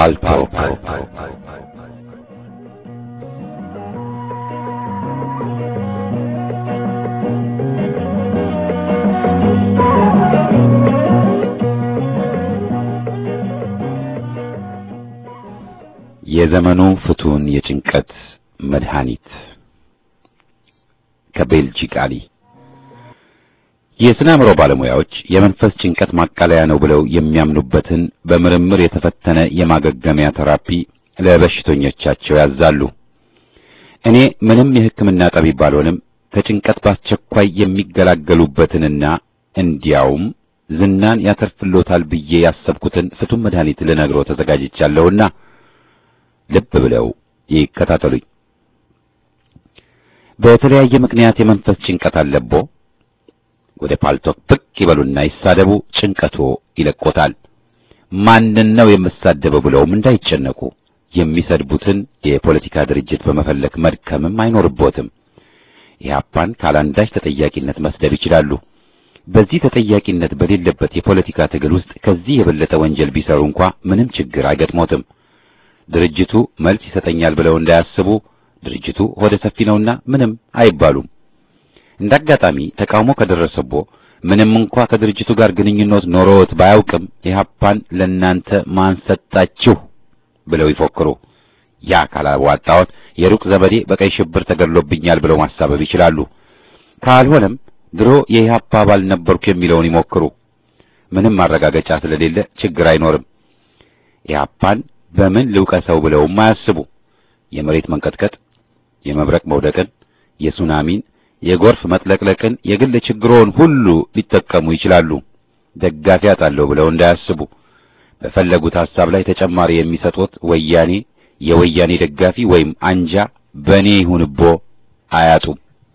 ፓልቶክ የዘመኑ ፍቱን የጭንቀት መድኃኒት ከቤልጂክ አሊ የስነ አእምሮ ባለሙያዎች የመንፈስ ጭንቀት ማቃለያ ነው ብለው የሚያምኑበትን በምርምር የተፈተነ የማገገሚያ ተራፒ ለበሽተኞቻቸው ያዛሉ። እኔ ምንም የሕክምና ጠቢብ ባልሆንም ከጭንቀት በአስቸኳይ የሚገላገሉበትንና እንዲያውም ዝናን ያተርፍሎታል ብዬ ያሰብኩትን ፍቱን መድኃኒት ልነግረው ተዘጋጅቻለሁና ልብ ብለው ይከታተሉኝ። በተለያየ ምክንያት የመንፈስ ጭንቀት አለቦ ወደ ፓልቶክ ብቅ ይበሉና ይሳደቡ፣ ጭንቀቶ ይለቆታል። ማንን ነው የምሳደበው ብለውም እንዳይጨነቁ የሚሰድቡትን የፖለቲካ ድርጅት በመፈለግ መድከምም አይኖርቦትም። ኢህአፓን ካላንዳች ተጠያቂነት መስደብ ይችላሉ። በዚህ ተጠያቂነት በሌለበት የፖለቲካ ትግል ውስጥ ከዚህ የበለጠ ወንጀል ቢሰሩ እንኳ ምንም ችግር አይገጥሞትም። ድርጅቱ መልስ ይሰጠኛል ብለው እንዳያስቡ ድርጅቱ ሆደ ሰፊ ነውና ምንም አይባሉም። እንዳጋጣሚ ተቃውሞ ከደረሰቦ ምንም እንኳ ከድርጅቱ ጋር ግንኙነት ኖሮት ባያውቅም ኢህአፓን ለናንተ ማን ሰጣችሁ ብለው ይፎክሩ። ያ ካላዋጣዎት የሩቅ ዘመዴ በቀይ ሽብር ተገድሎብኛል ብለው ማሳበብ ይችላሉ። ካልሆነም ድሮ የኢህአፓ አባል ነበርኩ የሚለውን ይሞክሩ። ምንም ማረጋገጫ ስለሌለ ችግር አይኖርም። ኢህአፓን በምን ልውቀሰው ብለውም አያስቡ። የመሬት መንቀጥቀጥ፣ የመብረቅ መውደቅን፣ የሱናሚን፣ የጎርፍ መጥለቅለቅን የግል ችግሮን ሁሉ ሊጠቀሙ ይችላሉ። ደጋፊ አጣለሁ ብለው እንዳያስቡ። በፈለጉት ሐሳብ ላይ ተጨማሪ የሚሰጡት ወያኔ፣ የወያኔ ደጋፊ ወይም አንጃ በእኔ ይሁንቦ አያጡም።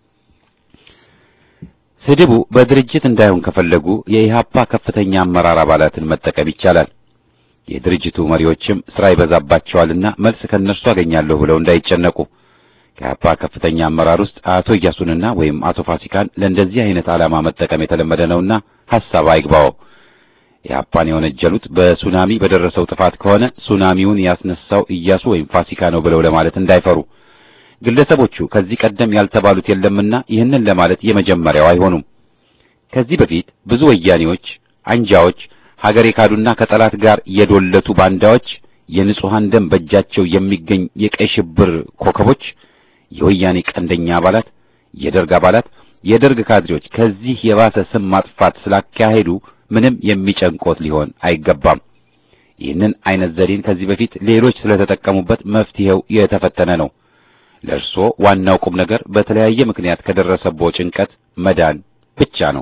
ስድቡ በድርጅት እንዳይሆን ከፈለጉ የኢህአፓ ከፍተኛ አመራር አባላትን መጠቀም ይቻላል። የድርጅቱ መሪዎችም ስራ ይበዛባቸዋልና መልስ ከእነርሱ አገኛለሁ ብለው እንዳይጨነቁ። ከኢህአፓ ከፍተኛ አመራር ውስጥ አቶ እያሱንና ወይም አቶ ፋሲካን ለእንደዚህ አይነት ዓላማ መጠቀም የተለመደ ነውና ሐሳብ አይግባው። ኢህአፓን የወነጀሉት በሱናሚ በደረሰው ጥፋት ከሆነ ሱናሚውን ያስነሳው እያሱ ወይም ፋሲካ ነው ብለው ለማለት እንዳይፈሩ። ግለሰቦቹ ከዚህ ቀደም ያልተባሉት የለምና ይህንን ለማለት የመጀመሪያው አይሆኑም። ከዚህ በፊት ብዙ ወያኔዎች፣ አንጃዎች፣ ሀገር የካዱና ከጠላት ጋር የዶለቱ ባንዳዎች፣ የንጹሐን ደም በእጃቸው የሚገኝ የቀይ ሽብር ኮከቦች፣ የወያኔ ቀንደኛ አባላት፣ የደርግ አባላት፣ የደርግ ካድሬዎች ከዚህ የባሰ ስም ማጥፋት ስላካሄዱ ምንም የሚጨንቆት ሊሆን አይገባም። ይህንን አይነት ዘዴን ከዚህ በፊት ሌሎች ስለተጠቀሙበት መፍትሄው የተፈተነ ነው። ለእርሶ ዋናው ቁም ነገር በተለያየ ምክንያት ከደረሰቦ ጭንቀት መዳን ብቻ ነው።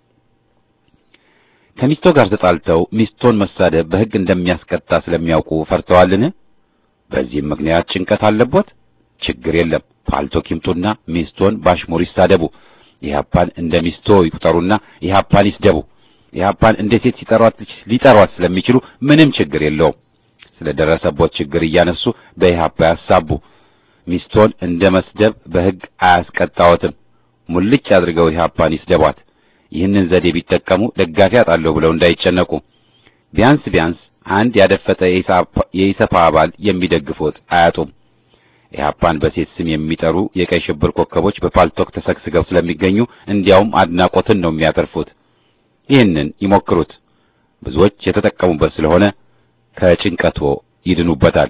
ከሚስቶ ጋር ተጣልተው ሚስቶን መሳደብ በሕግ እንደሚያስቀጣ ስለሚያውቁ ፈርተዋልን? በዚህም ምክንያት ጭንቀት አለቦት? ችግር የለም። ፓልቶክ ይምጡና ሚስቶን ባሽሙር ይሳደቡ። ኢህአፓን እንደ ሚስቶ ይቁጠሩና ኢህአፓን ይስደቡ። ኢህአፓን እንደ ሴት ሲጠሯት ሊጠሯት ስለሚችሉ ምንም ችግር የለውም። ስለደረሰቦት ችግር እያነሱ በኢህአፓ ያሳቡ። ሚስቶን እንደ መስደብ በሕግ አያስቀጣዎትም። ሙልጭ አድርገው ኢህአፓን ይስደቧት። ይህንን ዘዴ ቢጠቀሙ ደጋፊ አጣለሁ ብለው እንዳይጨነቁ። ቢያንስ ቢያንስ አንድ ያደፈጠ የኢሰፓ አባል የሚደግፉት አያጡም። ኢህአፓን በሴት ስም የሚጠሩ የቀይ ሽብር ኮከቦች በፓልቶክ ተሰግስገው ስለሚገኙ እንዲያውም አድናቆትን ነው የሚያተርፉት። ይህንን ይሞክሩት። ብዙዎች የተጠቀሙበት ስለሆነ ከጭንቀቶ ይድኑበታል።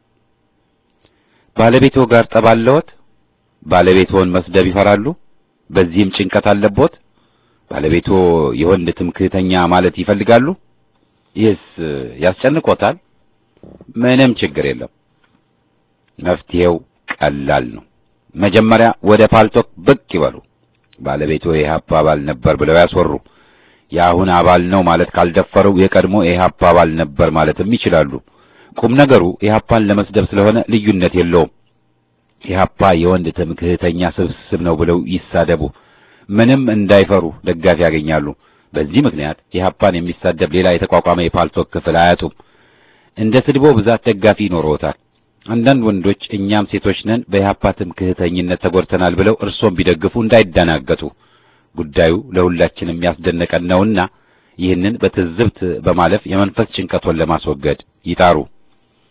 ባለቤቶ ጋር ጠባለዎት? ባለቤቶን መስደብ ይፈራሉ? በዚህም ጭንቀት አለቦት? ባለቤቶ የወንድ ትምክህተኛ ማለት ይፈልጋሉ? ይህስ ያስጨንቆታል? ምንም ችግር የለም። መፍትሄው ቀላል ነው። መጀመሪያ ወደ ፓልቶክ ብቅ ይበሉ። ባለቤቶ የኢህአፓ አባል ነበር ብለው ያስወሩ። የአሁን አባል ነው ማለት ካልደፈሩ የቀድሞ የኢህአፓ አባል ነበር ማለትም ይችላሉ። ቁም ነገሩ ኢህአፓን ለመስደብ ስለሆነ ልዩነት የለውም። ኢህአፓ የወንድ ትምክህተኛ ስብስብ ነው ብለው ይሳደቡ። ምንም እንዳይፈሩ ደጋፊ ያገኛሉ። በዚህ ምክንያት ኢህአፓን የሚሳደብ ሌላ የተቋቋመ የፓልቶክ ክፍል አያጡም። እንደ ስድቦ ብዛት ደጋፊ ይኖረዎታል። አንዳንድ ወንዶች እኛም ሴቶች ነን በኢህአፓ ትምክህተኝነት ተጎድተናል ብለው እርሶን ቢደግፉ እንዳይደናገጡ። ጉዳዩ ለሁላችንም የሚያስደነቀን ነውና ይህንን በትዝብት በማለፍ የመንፈስ ጭንቀቶን ለማስወገድ ይጣሩ።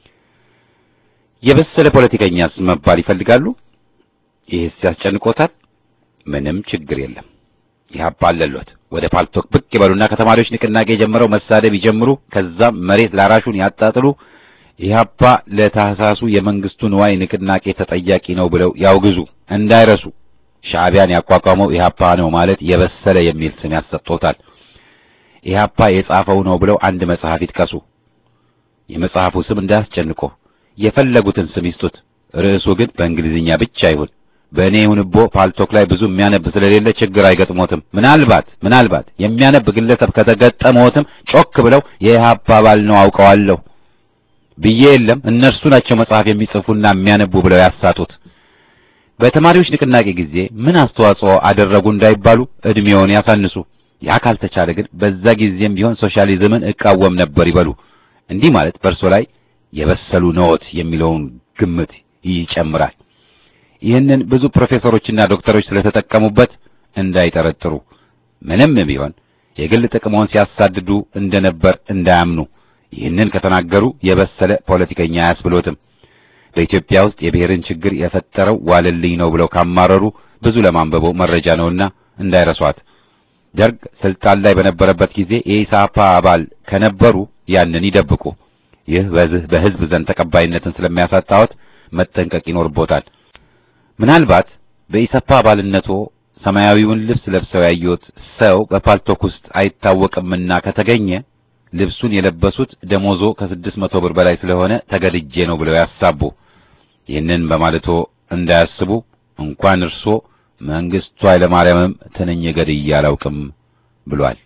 የበሰለ ፖለቲከኛስ መባል ይፈልጋሉ? ይህስ ያስጨንቆታል? ምንም ችግር የለም። ኢህአፓ አለሎት ወደ ፓልቶክ ብቅ ይበሉና ከተማሪዎች ንቅናቄ ጀምረው መሳደብ ይጀምሩ። ከዛም መሬት ላራሹን ያጣጥሉ። ኢህአፓ ለታህሳሱ የመንግስቱ ንዋይ ንቅናቄ ተጠያቂ ነው ብለው ያውግዙ። እንዳይረሱ ሻዕቢያን ያቋቋመው ኢህአፓ ነው ማለት የበሰለ የሚል ስም ያሰጥቶታል። ኢህአፓ የጻፈው ነው ብለው አንድ መጽሐፍ ይጥቀሱ። የመጽሐፉ ስም እንዳያስጨንቆ የፈለጉትን ስም ይስጡት። ርዕሱ ግን በእንግሊዝኛ ብቻ ይሁን። በእኔ ይሁንቦ ፓልቶክ ላይ ብዙ የሚያነብ ስለሌለ ችግር አይገጥሞትም። ምናልባት ምናልባት የሚያነብ ግለሰብ ከተገጠመዎትም ጮክ ብለው የኢህአፓ አባል ነው አውቀዋለሁ ብዬ የለም እነርሱ ናቸው መጽሐፍ የሚጽፉና የሚያነቡ ብለው ያሳጡት። በተማሪዎች ንቅናቄ ጊዜ ምን አስተዋጽኦ አደረጉ እንዳይባሉ እድሜውን ያሳንሱ። ያ ካልተቻለ ግን በዛ ጊዜም ቢሆን ሶሻሊዝምን እቃወም ነበር ይበሉ። እንዲህ ማለት በእርሶ ላይ የበሰሉ ነዎት የሚለውን ግምት ይጨምራል። ይህንን ብዙ ፕሮፌሰሮችና ዶክተሮች ስለተጠቀሙበት እንዳይጠረጥሩ፣ ምንም ቢሆን የግል ጥቅሞን ሲያሳድዱ እንደነበር እንዳያምኑ። ይህንን ከተናገሩ የበሰለ ፖለቲከኛ አያስብሎትም። በኢትዮጵያ ውስጥ የብሔርን ችግር የፈጠረው ዋለልኝ ነው ብለው ካማረሩ ብዙ ለማንበበው መረጃ ነውና እንዳይረሷት። ደርግ ስልጣን ላይ በነበረበት ጊዜ የኢሳፓ አባል ከነበሩ ያንን ይደብቁ። ይህ በዚህ በሕዝብ ዘንድ ተቀባይነትን ስለሚያሳጣዎት መጠንቀቅ ይኖርቦታል። ምናልባት በኢሰፓ አባልነቶ ሰማያዊውን ልብስ ለብሰው ያዩት ሰው በፓልቶክ ውስጥ አይታወቅምና ከተገኘ ልብሱን የለበሱት ደሞዞ ከስድስት መቶ ብር በላይ ስለሆነ ተገድጄ ነው ብለው ያሳቡ። ይህንን በማለቶ እንዳያስቡ እንኳን እርሶ መንግስቱ ኃይለማርያምም ትንኝ ገድዬ አላውቅም ብሏል።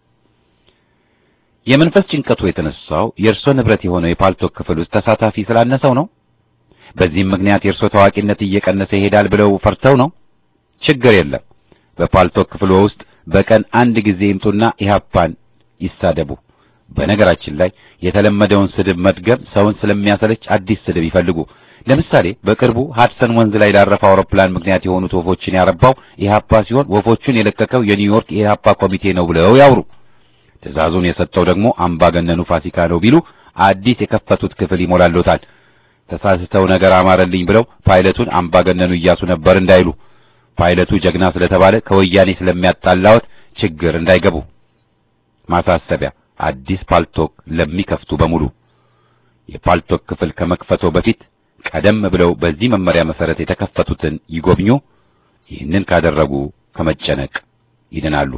የመንፈስ ጭንቀቱ የተነሳው የእርሶ ንብረት የሆነው የፓልቶክ ክፍል ውስጥ ተሳታፊ ስላነሰው ነው። በዚህም ምክንያት የእርሶ ታዋቂነት እየቀነሰ ይሄዳል ብለው ፈርተው ነው። ችግር የለም። በፓልቶክ ክፍሎ ውስጥ በቀን አንድ ጊዜ ይምጡና ኢህአፓን ይሳደቡ። በነገራችን ላይ የተለመደውን ስድብ መድገም ሰውን ስለሚያሰለች አዲስ ስድብ ይፈልጉ። ለምሳሌ በቅርቡ ሃድሰን ወንዝ ላይ ላረፈው አውሮፕላን ምክንያት የሆኑት ወፎችን ያረባው ኢህአፓ ሲሆን ወፎቹን የለቀቀው የኒውዮርክ የኢህአፓ ኮሚቴ ነው ብለው ያውሩ። ትዕዛዙን የሰጠው ደግሞ አምባገነኑ ፋሲካ ነው ቢሉ አዲስ የከፈቱት ክፍል ይሞላሎታል። ተሳስተው ነገር አማረልኝ ብለው ፓይለቱን አምባገነኑ እያሱ ነበር እንዳይሉ ፓይለቱ ጀግና ስለተባለ ከወያኔ ስለሚያጣላዎት ችግር እንዳይገቡ። ማሳሰቢያ፣ አዲስ ፓልቶክ ለሚከፍቱ በሙሉ የፓልቶክ ክፍል ከመክፈቶ በፊት ቀደም ብለው በዚህ መመሪያ መሰረት የተከፈቱትን ይጎብኙ። ይህንን ካደረጉ ከመጨነቅ ይድናሉ።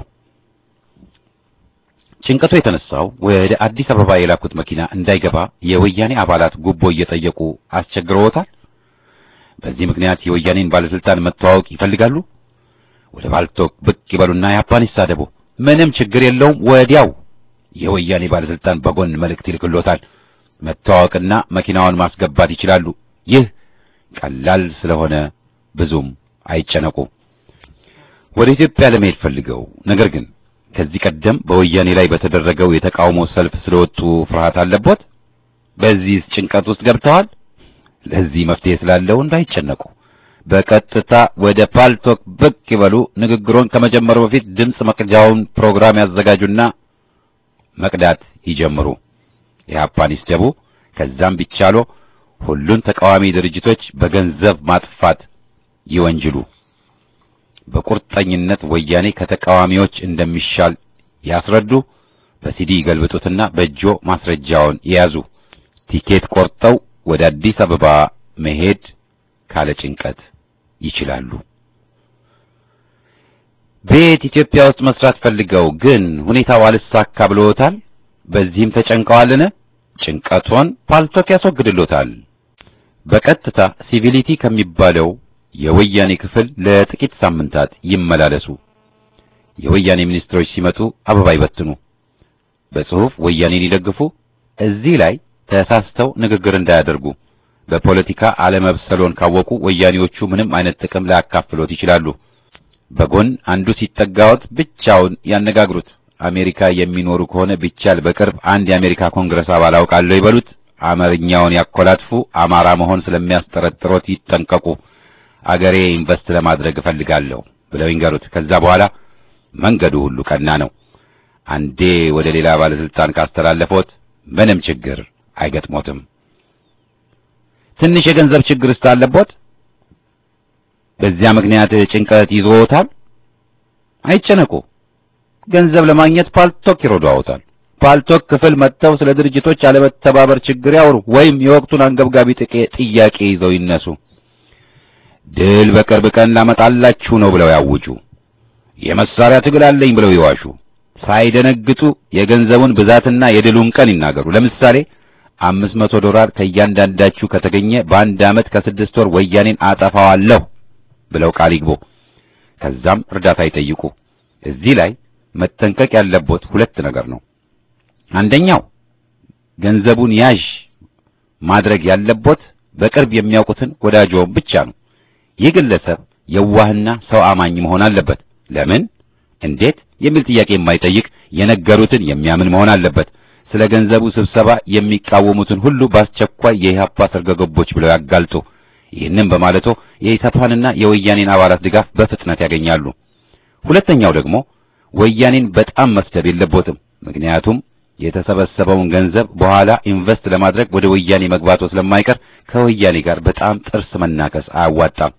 ጭንቀቱ የተነሳው ወደ አዲስ አበባ የላኩት መኪና እንዳይገባ የወያኔ አባላት ጉቦ እየጠየቁ አስቸግረውታል። በዚህ ምክንያት የወያኔን ባለስልጣን መተዋወቅ ይፈልጋሉ። ወደ ፓልቶክ ብቅ ይበሉና ያፓን ይሳደቡ። ምንም ችግር የለውም። ወዲያው የወያኔ ባለስልጣን በጎን መልእክት ይልክሎታል። መተዋወቅና መኪናውን ማስገባት ይችላሉ። ይህ ቀላል ስለሆነ ብዙም አይጨነቁ። ወደ ኢትዮጵያ ለመሄድ ፈልገው ነገር ግን ከዚህ ቀደም በወያኔ ላይ በተደረገው የተቃውሞ ሰልፍ ስለወጡ ፍርሃት አለቦት። በዚህ ጭንቀት ውስጥ ገብተዋል። ለዚህ መፍትሄ ስላለው እንዳይጨነቁ በቀጥታ ወደ ፓልቶክ ብቅ ይበሉ። ንግግሮን ከመጀመሩ በፊት ድምፅ መቅጃውን ፕሮግራም ያዘጋጁና መቅዳት ይጀምሩ። ኢህአፓን ይስደቡ። ከዛም ቢቻሎ ሁሉን ተቃዋሚ ድርጅቶች በገንዘብ ማጥፋት ይወንጅሉ። በቁርጠኝነት ወያኔ ከተቃዋሚዎች እንደሚሻል ያስረዱ። በሲዲ ገልብጡትና በእጆ ማስረጃውን የያዙ። ቲኬት ቆርጠው ወደ አዲስ አበባ መሄድ ካለ ጭንቀት ይችላሉ። ቤት ኢትዮጵያ ውስጥ መስራት ፈልገው ግን ሁኔታው አልሳካ ብሎታል። በዚህም ተጨንቀዋልን? ጭንቀቶን ፓልቶክ ያስወግድሎታል። በቀጥታ ሲቪሊቲ ከሚባለው የወያኔ ክፍል ለጥቂት ሳምንታት ይመላለሱ። የወያኔ ሚኒስትሮች ሲመጡ አበባ ይበትኑ፣ በጽሑፍ ወያኔን ይደግፉ። እዚህ ላይ ተሳስተው ንግግር እንዳያደርጉ። በፖለቲካ አለመብሰሎን ካወቁ ወያኔዎቹ ምንም አይነት ጥቅም ላያካፍሎት ይችላሉ። በጎን አንዱ ሲጠጋዎት ብቻውን ያነጋግሩት። አሜሪካ የሚኖሩ ከሆነ ቢቻል በቅርብ አንድ የአሜሪካ ኮንግረስ አባል አውቃለሁ ይበሉት። አማርኛውን ያኮላትፉ። አማራ መሆን ስለሚያስጠረጥሮት ይጠንቀቁ። አገሬ ኢንቨስት ለማድረግ እፈልጋለሁ ብለው ይንገሩት። ከዛ በኋላ መንገዱ ሁሉ ቀና ነው። አንዴ ወደ ሌላ ባለስልጣን ካስተላለፎት ምንም ችግር አይገጥሞትም። ትንሽ የገንዘብ ችግር አለቦት? በዚያ ምክንያት ጭንቀት ይዞታል? አይጨነቁ። ገንዘብ ለማግኘት ፓልቶክ ይረዳዎታል። ፓልቶክ ክፍል መጥተው ስለ ድርጅቶች አለመተባበር ችግር ያወሩ ወይም የወቅቱን አንገብጋቢ ጥያቄ ይዘው ይነሱ። ድል በቅርብ ቀን ላመጣላችሁ ነው ብለው ያውጁ። የመሳሪያ ትግል አለኝ ብለው ይዋሹ። ሳይደነግጡ የገንዘቡን ብዛትና የድሉን ቀን ይናገሩ። ለምሳሌ አምስት መቶ ዶላር ከእያንዳንዳችሁ ከተገኘ በአንድ ዓመት ከስድስት ወር ወያኔን አጠፋዋለሁ ብለው ቃል ይግቡ። ከዛም እርዳታ ይጠይቁ። እዚህ ላይ መጠንቀቅ ያለቦት ሁለት ነገር ነው። አንደኛው ገንዘቡን ያዥ ማድረግ ያለቦት በቅርብ የሚያውቁትን ወዳጆውን ብቻ ነው። ይህ ግለሰብ የዋህና ሰው አማኝ መሆን አለበት። ለምን፣ እንዴት የሚል ጥያቄ የማይጠይቅ የነገሩትን የሚያምን መሆን አለበት። ስለ ገንዘቡ ስብሰባ የሚቃወሙትን ሁሉ በአስቸኳይ የኢህአፓ ሰርገገቦች ብለው ያጋልጡ። ይህንን በማለቶ የኢሰፓንና የወያኔን አባላት ድጋፍ በፍጥነት ያገኛሉ። ሁለተኛው ደግሞ ወያኔን በጣም መስደብ የለቦትም። ምክንያቱም የተሰበሰበውን ገንዘብ በኋላ ኢንቨስት ለማድረግ ወደ ወያኔ መግባቱ ስለማይቀር ከወያኔ ጋር በጣም ጥርስ መናከስ አያዋጣም።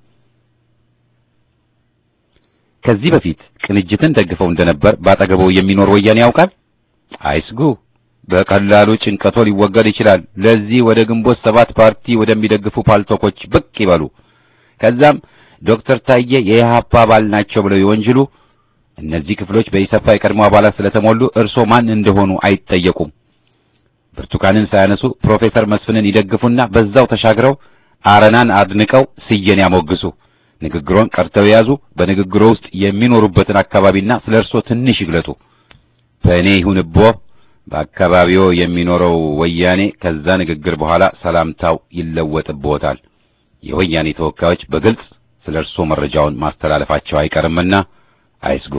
ከዚህ በፊት ቅንጅትን ደግፈው እንደነበር ባጠገበው የሚኖር ወያኔ ያውቃል? አይስጉ። በቀላሉ ጭንቀቶ ሊወገድ ይችላል። ለዚህ ወደ ግንቦት ሰባት ፓርቲ ወደሚደግፉ ፓልቶኮች ብቅ ይበሉ። ከዛም ዶክተር ታዬ የኢህአፓ አባል ናቸው ብለው ይወንጅሉ። እነዚህ ክፍሎች በኢሰፓ የቀድሞ አባላት ስለተሞሉ እርሶ ማን እንደሆኑ አይጠየቁም። ብርቱካንን ሳያነሱ ፕሮፌሰር መስፍንን ይደግፉና በዛው ተሻግረው አረናን አድንቀው ስዬን ያሞግሱ። ንግግሮን ቀርተው የያዙ። በንግግሮ ውስጥ የሚኖሩበትን አካባቢና ስለ እርሶ ትንሽ ይግለጡ። በእኔ ይሁንቦ በአካባቢው የሚኖረው ወያኔ ከዛ ንግግር በኋላ ሰላምታው ይለወጥብዎታል። የወያኔ ተወካዮች በግልጽ ስለ እርሶ መረጃውን ማስተላለፋቸው አይቀርምና አይስጉ።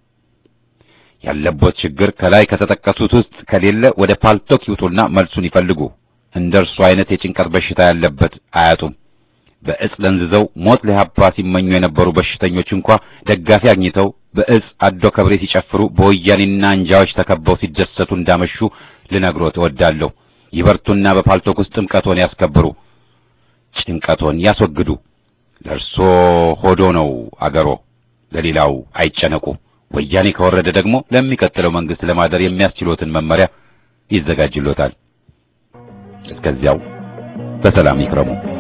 ያለቦት ችግር ከላይ ከተጠቀሱት ውስጥ ከሌለ ወደ ፓልቶክ ይውጡና መልሱን ይፈልጉ። እንደ እርሱ አይነት የጭንቀት በሽታ ያለበት አያጡም። በእጽ ለንዝዘው ሞት ለኢህአፓ ሲመኙ የነበሩ በሽተኞች እንኳ ደጋፊ አግኝተው በእጽ አዶ ከብሬ ሲጨፍሩ በወያኔና አንጃዎች ተከበው ሲደሰቱ እንዳመሹ ልነግሮት እወዳለሁ። ይበርቱና በፓልቶክ ውስጥ ጥምቀቶን ያስከብሩ፣ ጭንቀቶን ያስወግዱ። ለእርሶ ሆዶ ነው አገሮ፣ ለሌላው አይጨነቁ። ወያኔ ከወረደ ደግሞ ለሚቀጥለው መንግስት ለማደር የሚያስችሎትን መመሪያ ይዘጋጅሎታል። እስከዚያው በሰላም ይክረሙ።